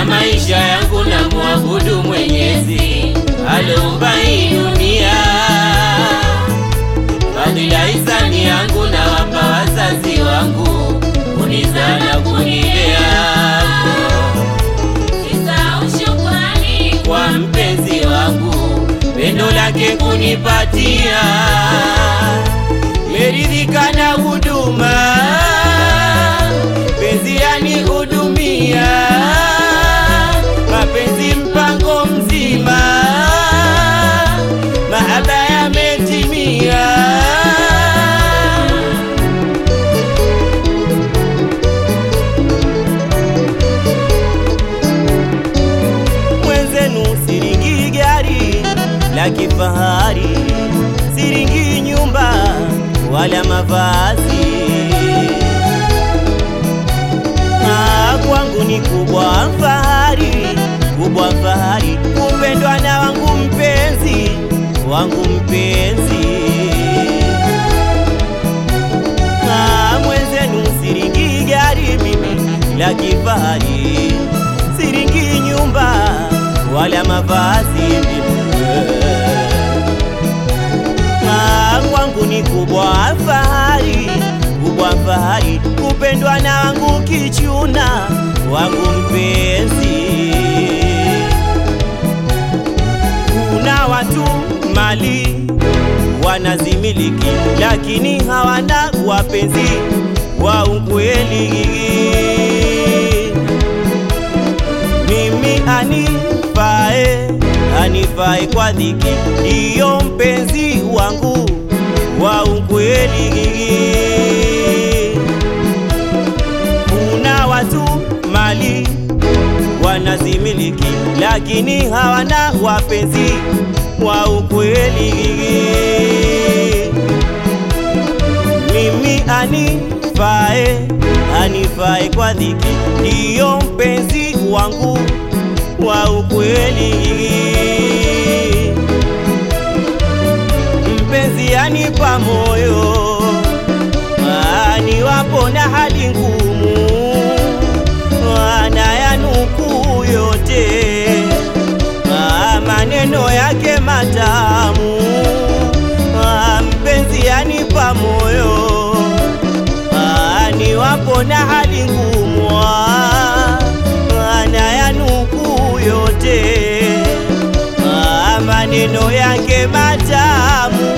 na maisha yangu na mwabudu Mwenyezi aloumba hii dunia. Fadhila hisani yangu na wapa wazazi wangu kunizaa na kunilea Sisahau shukrani kwa mpenzi wangu pendo lake kunipatia, meridhika na huduma penzi yanihudumia, mapenzi mpango mzima, mahaba yametimia. mwenzenu siringi gari la kifahari, siringi nyumba wala mavazi. Ah, kwangu ni kubwa fahari, kubwa fahari kupendwa na wangu mpenzi, wangu mpenzi. Ah, mwenzenu siringi gari mimi la kifahari, siringi nyumba wala mavazi mimi. Ah, kwangu ni kubwa fahari, kubwa fahari kupendwa na wangu kichuna, wangu mpenzi. Kuna watu mali wanazimiliki, lakini hawana wapenzi wa ukweli. Mimi anifae, anifae kwa dhiki, ndiyo mpenzi wangu wa ukweli. Kuna watu mali wanazimiliki, lakini hawana wapenzi wa ukweli. Mimi anifae, anifae kwa dhiki, ndiyo mpenzi wangu wa ukweli. Mpenzi anipa moyo, aniwapo na hali ngumu, anayanukuu yote, Ah, maneno yake matamu. Ah, Mpenzi anipa moyo, aniwapo na hali ngumu, ah, anayanukuu yote, Ah, maneno yake matamu.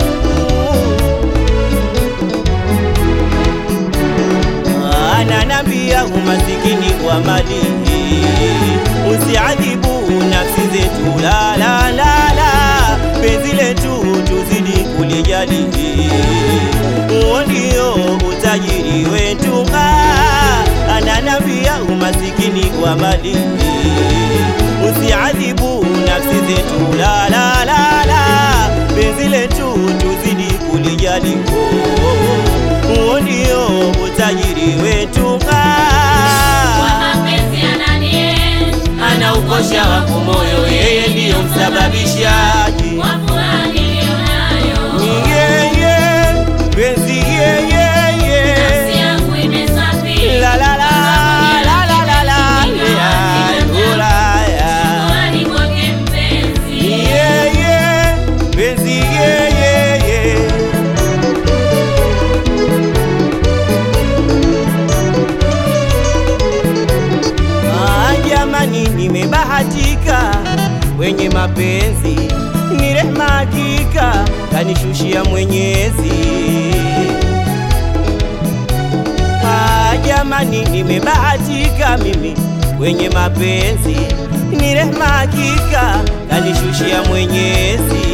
ananambia umasikini kwa mali, usiadhibu nafsi zetu, la la la la, penzi letu tuzidi kulijali, huo ndio utajiri wetu. Ah, Ananambia umasikini kwa mali, usiadhibu nafsi zetu, la la la la, penzi letu tuzidi kulijali, oh, huo ndio utajiri wetu. kwa Ah, mapenzi ananienzi anaukosha wangu moyo, yeye ndiyo msababishaji. kwa furaha niliyonayo Ni yeye penzi, yeye nafsi yangu imesafiri la la la la la la la ya Ulaya. Shukrani kwake mpenzi Ni yeye penzi, yeye Ah, jamani, nimebahatika wenye mapenzi, ni rehema hakika kanishushia Mwenyezi. Ah, jamani, nimebahatika mimi wenye mapenzi, ni rehema hakika kanishushia Mwenyezi.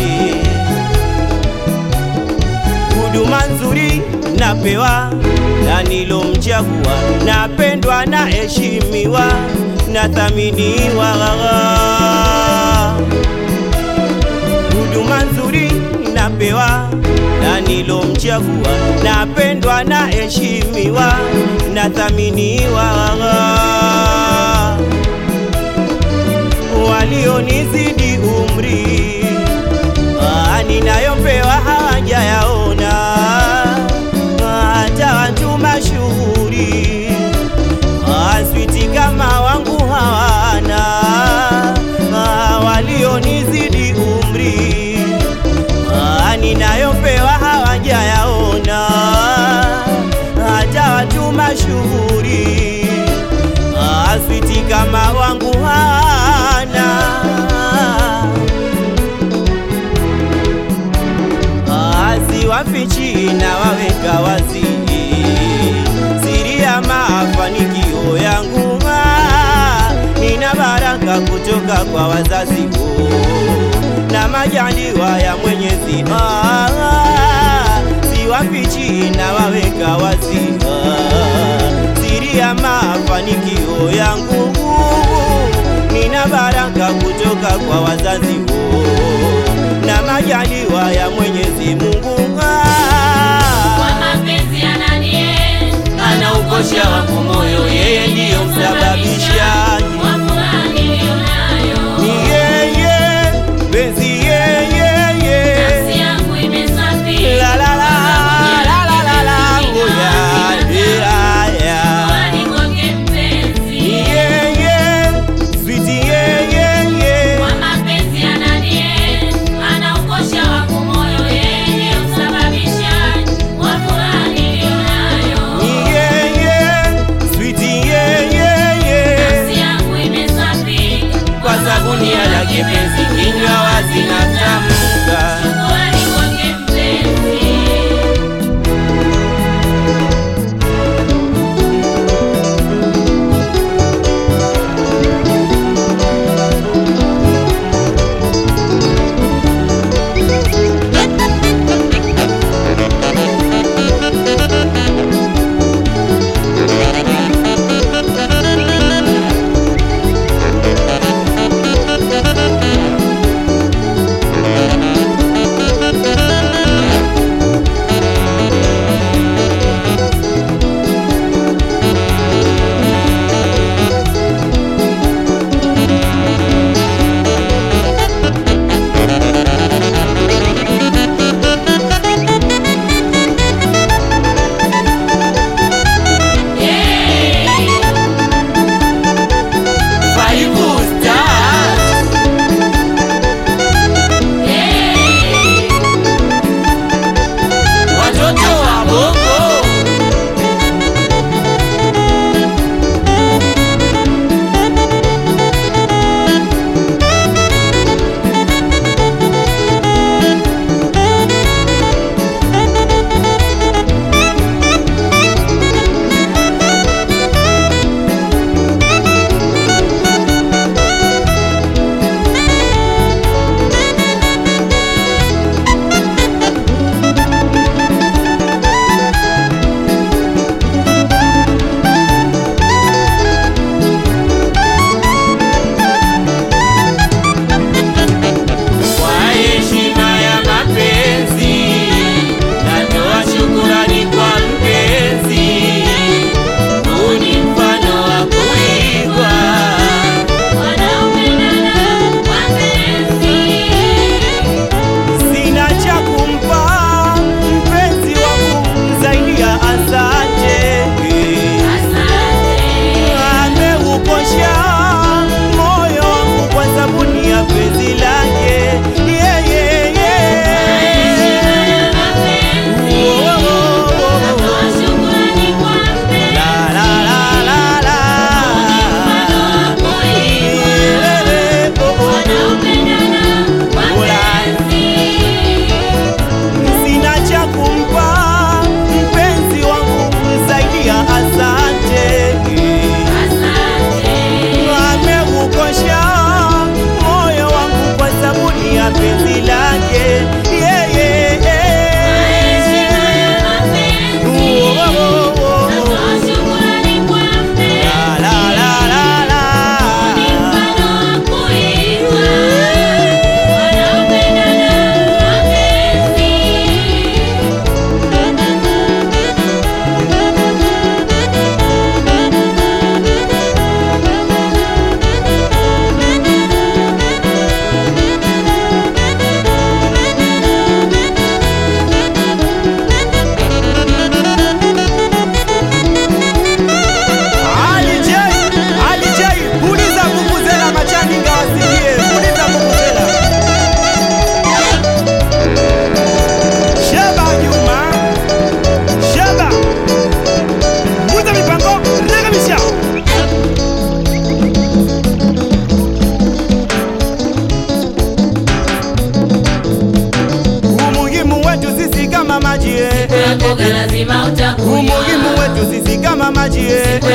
huduma nzuri napewa na nilomchagua, napendwa na heshimiwa na thaminiwa. Huduma nzuri napewa na nilomchagua, napendwa na heshimiwa na thaminiwa. Walionizidi umri Ah, ninayopewa hawajayaona, hata watu mashuhuri Ah, switi kama wangu hawa mzuri aswiti kama wangu hana asiwafichi na waweka wazi siri ya mafanikio yangu ah, nina baraka kutoka kwa wazazi oh, na majaliwa ya Mwenyezi ah, ah, siwafichi na waweka wazi ah, siri ya mafanikio yangu nina baraka kutoka kwa wazazi oh, na majaliwa ya Mwenyezi Mungu ah, Kwa mapenzi ananie anaukosha wangu moyo, yeye ndiyo msababishaji. wa furaha niliyonayo. Ni yeye penzi yeye Nafsi yangu imesafiri. la la la la la la la ngoja ya ya Kwani kwake mpenzi. Ni yeye switi yeye Kwa mapenzi ananie anaukosha wangu moyo, yeye ndiyo msababishaji wa furaha niliyonayo. Ni yeye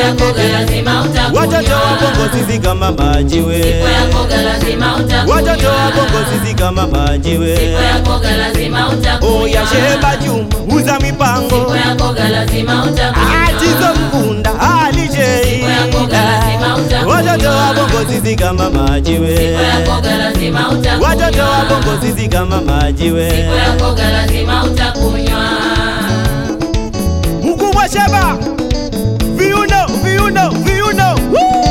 ya koga lazima utakunywa. watoto wa bongo sisi kama majiwe Siku ya koga lazima utakunywa. watoto wa bongo sisi kama majiwe Siku ya koga lazima utakunywa. oya sheba juma uza mipango Siku ya koga lazima utakunywa. atizo mkunda alijei Siku ya koga lazima utakunywa. watoto wa bongo sisi kama majiwe Siku ya koga lazima utakunywa. watoto wa bongo sisi kama majiwe Siku ya koga lazima utakunywa. mkubwa sheba viuno viuno viuno Woo!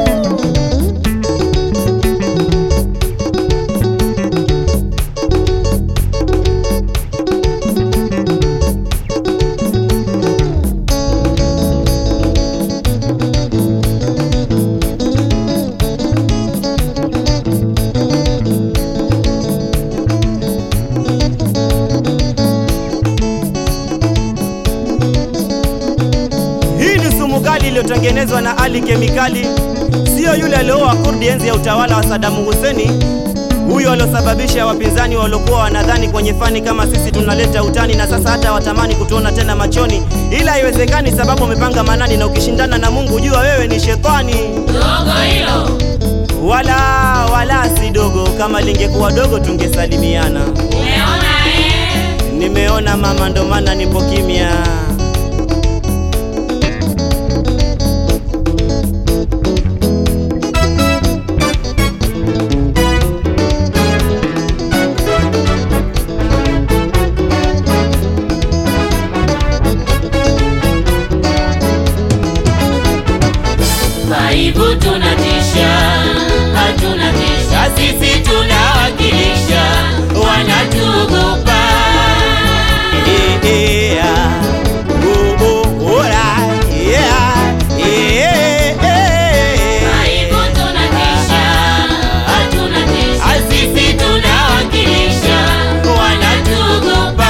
Hii ni sumu kali iliyotengenezwa na Ali Kemikali, siyo yule alioua Kurdi enzi ya utawala wa Sadamu Huseni, huyo aliosababisha wapinzani waliokuwa wanadhani kwenye fani kama sisi tunaleta utani, na sasa hata watamani kutuona tena machoni, ila haiwezekani sababu umepanga manani, na ukishindana na Mungu jua wewe ni shetani. Dogo hilo Wala wala si dogo, kama lingekuwa dogo tungesalimiana. umeona eh? Nimeona mama, ndo maana nipo kimya. Aibu tunatisha, hatuna tisha, sisi tunawakilisha, wanatuogopa. Yeah. Oh, oh, alright. Yeah. Yeah. Aibu tunatisha, hatuna tisha, sisi tunawakilisha, wanatuogopa.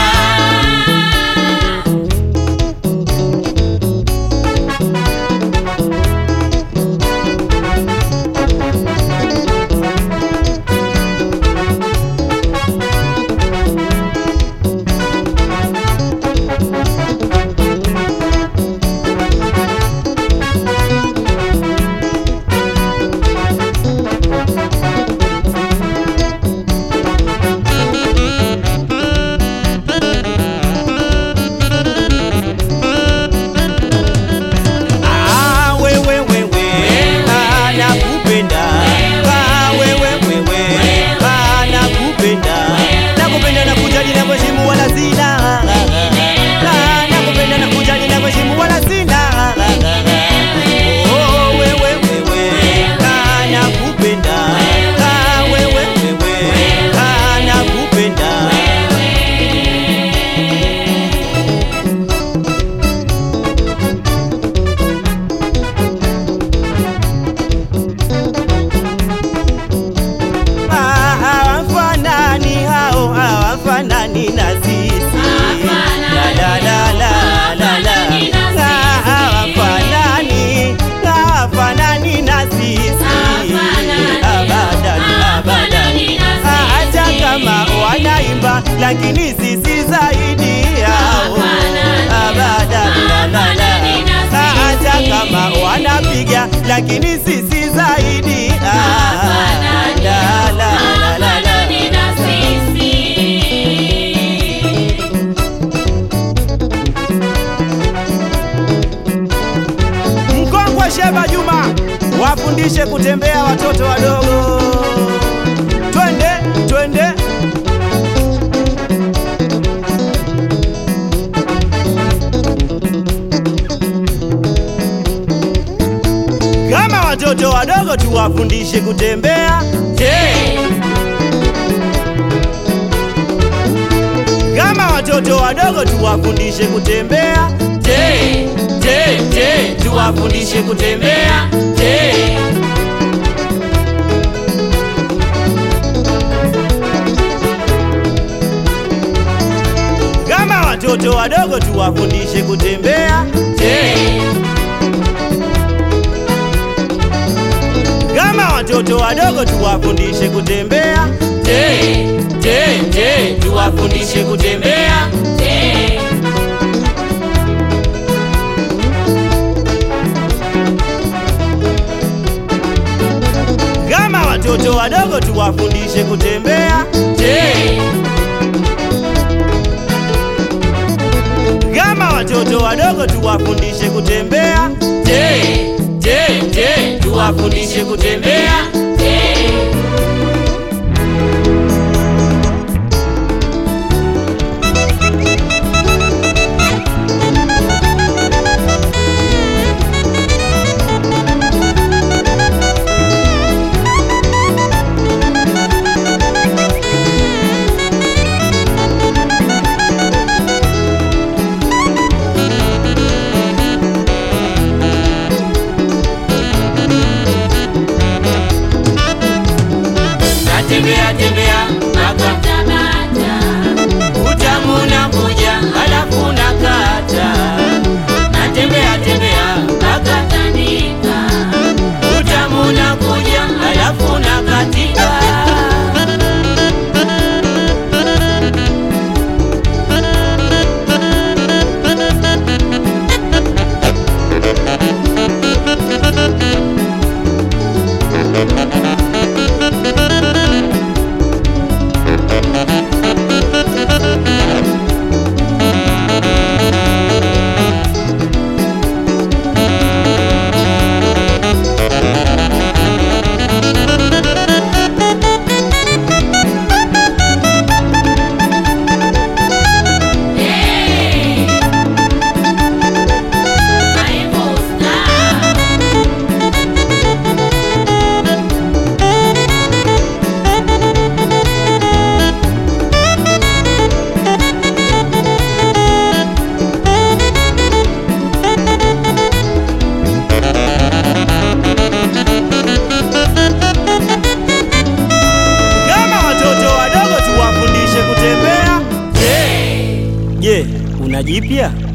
Ah, wewe wewe, ah, nakupenda. Ah, wewe wewe, ah, nakupenda. Nakupenda na kujali na kuheshimu wala sina. Ah, nakupenda na kujali na kuheshimu wala sina. Oh, wewe wewe, ah, nakupenda. Ah, wewe wewe, ah, nakupenda. Ah, hawafanani hao hawafanani na sisi La, la, la, la, la, la. Hawafanani na sisi. Ah, hawafanani hawafanani na sisi Hawafanani. abadan abadan Hawafanani na sisi. Ah, hata kama wanaimba lakini sisi zaidi yao Hawafanani. abadan la, la, la. Hawafanani na Ah, hata sisi. kama wanapiga lakini sisi zaidi ah, Hawafanani. la, la, la, la, la. Hawafanani na sisi. Mkongwe Sheba Juma wafundishe kutembea watoto wadogo. Twende twende. Kama watoto wadogo tuwafundishe kutembea. Je, kama watoto wadogo tuwafundishe kutembea. Je, je, je, tuwafundishe kutembea. Je, kama watoto wadogo tuwafundishe kutembea. Je, kama watoto wadogo tuwafundishe kutembea. Je, je, je, tuwafundishe kutembea. Je, watoto wadogo tuwafundishe kutembea. Je, kama watoto wadogo tuwafundishe kutembea. Je, je, je, tuwafundishe kutembea. Natembea tembea mpaka utamu unakuja, halafu nakata. Natembea tembea mpaka utamu unakuja, halafu nakatika. Kama watoto wadogo tuwafundishe kutembea. Je, je, una jipya?